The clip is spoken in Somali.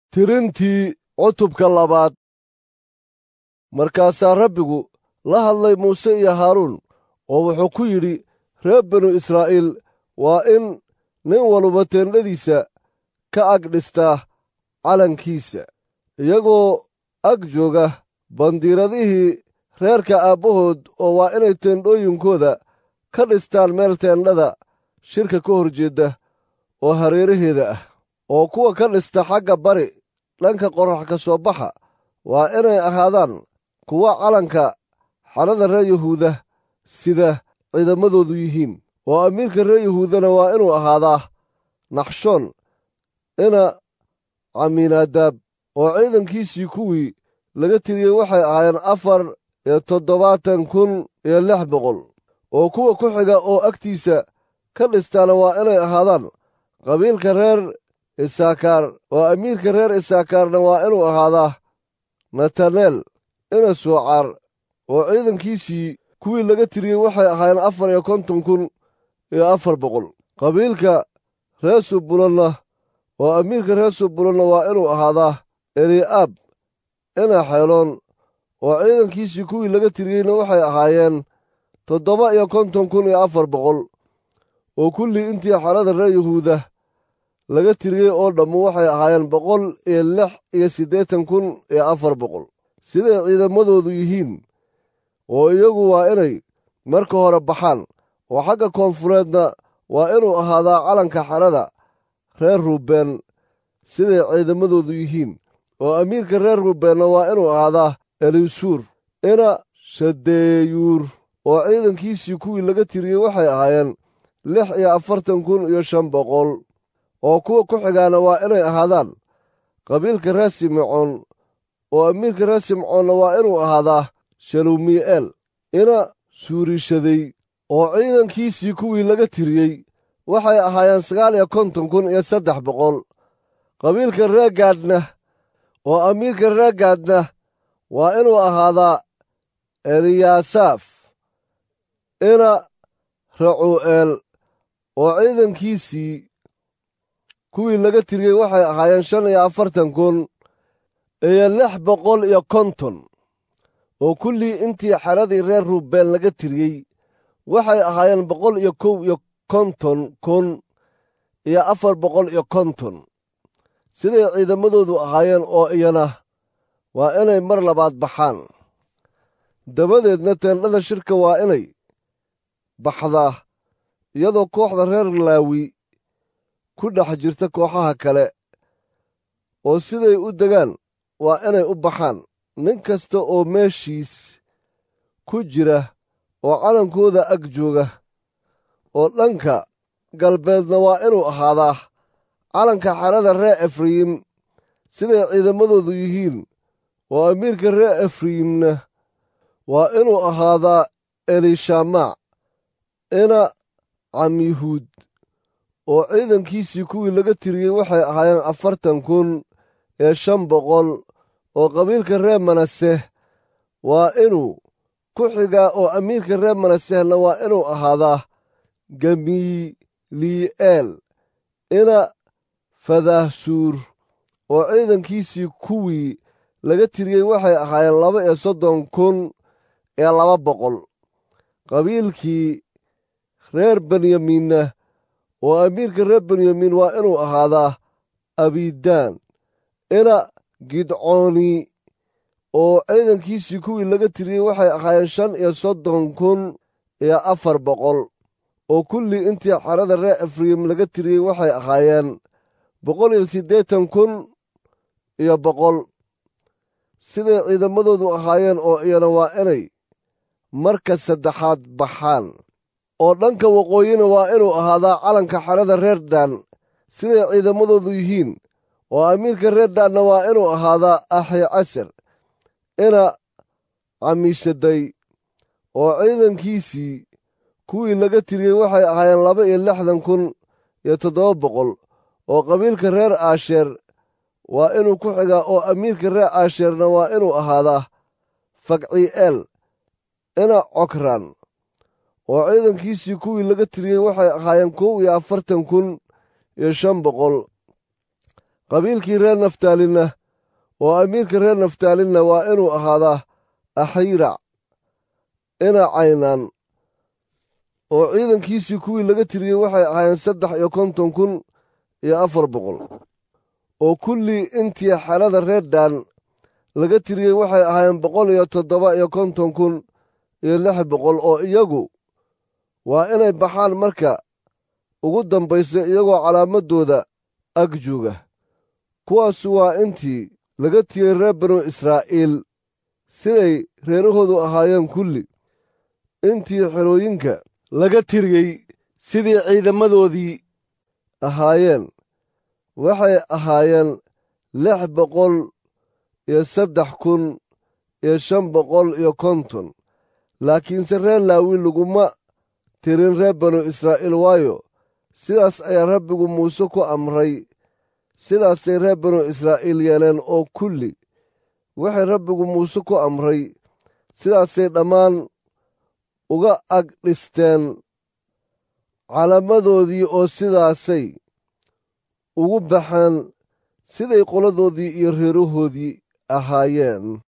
tirintii cutubka labaad markaasaa rabbigu la hadlay muuse iyo haaruun oo wuxuu ku yidhi reer binu israa'iil waa in nin waluba teendhadiisa ka ag dhistaa calankiisa iyagoo ag jooga bandiiradihii reerka aabbahood oo waa inay teendhooyinkooda ka dhistaan meel teendhada shirka ka hor jeedda oo hareeraheeda ah oo kuwa ka dhista xagga bari dhanka qorrax ka soo baxa waa inay ahaadaan kuwa calanka xadhada reer yuhuuda sida ciidamadoodu yihiin oo amiirka reer yuhuudana waa inuu ahaadaa naxshoon ina camiinaadaab oo ciidankiisii kuwii laga tiriyey waxay ahaayeen afar iyo toddobaatan kun iyo lix boqol oo kuwa ku xiga oo agtiisa ka dhistaana waa inay ahaadaan qabiilka reer isaakaar oo amiirka reer isaakaarna waa inuu ahaadaa nataneel ina soocaar oo ciidankiisii kuwii laga tiriyey waxay ahaayeen afar iyo konton kun iyo afar boqol qabiilka reer subulonna oo amiirka reer subulonna waa inuu ahaadaa eli'aab ina xeeloon oo ciidankiisii kuwii laga tiriyeyna waxay ahaayeen toddoba iyo konton kun iyo afar boqol oo kullii intii xarada reer yuhuuda laga tiriyey oo dhammu waxay ahaayeen boqol iyo lix iyo siddeetan kun iyo afar boqol siday ciidamadoodu yihiin oo iyagu waa inay marka hore baxaan oo xagga koonfureedna waa inuu ahaadaa calanka xarada reer ruubeen siday ciidamadoodu yihiin oo amiirka reer ruubeenna waa inuu ahaadaa elisuur ina shadeeyuur oo ciidankiisii kuwii laga tiriyey waxay ahaayeen lix iyo afartan kun iyo shan boqol oo kuwa ku xigaana waa inay ahaadaan qabiilka reer simecoon oo amiirka reer simcoonna waa inuu ahaadaa shalumi'eel ina suurishaday oo ciidankiisii kuwii laga tiriyey waxay ahaayeen sagaal iyo konton kun iyo saddex boqol qabiilka reegaadna oo amiirka reegaadna waa inuu ahaadaa eliyaasaaf ina racuu'eel oo ciidankiisii kuwii laga tiriyey waxay ahaayeen shan iyo afartan kun iyo lix boqol iyo konton oo kullii intii xeradii reer ruubeen laga tiriyey waxay ahaayeen boqol iyo kow iyo konton kun iyo afar boqol iyo konton siday ciidamadoodu ahaayeen oo iyana waa inay mar labaad baxaan dabadeedna teendhada shirka waa inay baxdaa iyadoo kooxda reer laawi ku dhex jirta kooxaha kale oo siday u degaan waa inay u baxaan nin kasta oo meeshiis ku jira oo calankooda ag jooga oo dhanka galbeedna waa inuu ahaadaa calanka xerada reer efrayim siday ciidamadoodu yihiin oo amiirka reer efrayimna waa inuu ahaadaa elishamac ina camyahuud oo ciidankiisii kuwii laga tiriyey waxay ahaayeen afartan kun iyo shan boqol oo qabiilka reer manase waa inuu ku xigaa oo amiirka reer manasehna waa inuu ahaadaa gamili'eel ina fadaahsuur oo ciidankiisii kuwii laga tiriyey waxay ahaayeen laba iyo soddon kun iyo laba boqol qabiilkii reer benyamiinna oo amiirka reer benyamiin waa inuu ahaadaa abidaan ina gidcooni oo ciidankiisii kuwii laga tiriyey waxay ahaayeen shan iyo soddon kun iyo afar boqol oo kullii intii xerada reer efrayim laga tiriyey waxay ahaayeen boqol iyo siddeetan kun iyo boqol siday ciidamadoodu ahaayeen oo iyana waa inay marka saddexaad baxaan oo dhanka waqooyina waa inuu ahaadaa calanka xerada reer daan siday ciidamadoodu yihiin oo amiirka reer daanna waa inuu ahaadaa axi casar ina camiishaday oo ciidankiisii kuwii laga tiriyey waxay ahaayeen laba iyo lixdan kun iyo toddoba boqol oo qabiilka reer aasheer waa inuu ku xigaa oo amiirka reer aasheerna waa inuu ahaadaa fakci'eel ina cokran oo ciidankiisii kuwii laga tiriyey waxay ahaayeen kow iyo afartan kun iyo shan boqol qabiilkii reer naftaalinna oo amiirka reer naftaalinna waa inuu ahaadaa axayrac ina caynaan oo ciidankiisii kuwii laga tiriyey waxay ahaayeen saddex iyo konton kun iyo afar boqol oo kullii intii xerada reer daan laga tiriyey waxay ahaayeen boqol iyo toddoba iyo konton kun iyo lix boqol oo iyagu waa inay baxaan marka ugu dambaysa iyagoo calaamadooda ag jooga kuwaasu waa intii laga tiriyey reer banu israa'iil siday reerahoodu ahaayeen kulli intii xerooyinka laga tiriyey sidii ciidamadoodii ahaayeen waxay ahaayeen lix boqol iyo saddex kun iyo shan boqol iyo konton laakiinse reer laawi laguma tirin reer banu israa'iil waayo sidaas ayaa rabbigu muuse ku amray sidaasay reer banu israa'iil yeeleen oo kulli waxay rabbigu muuse ku amray sidaasay dhammaan uga ag dhisteen calaamadoodii oo sidaasay ugu baxeen siday qoladoodii iyo reerahoodii ahaayeen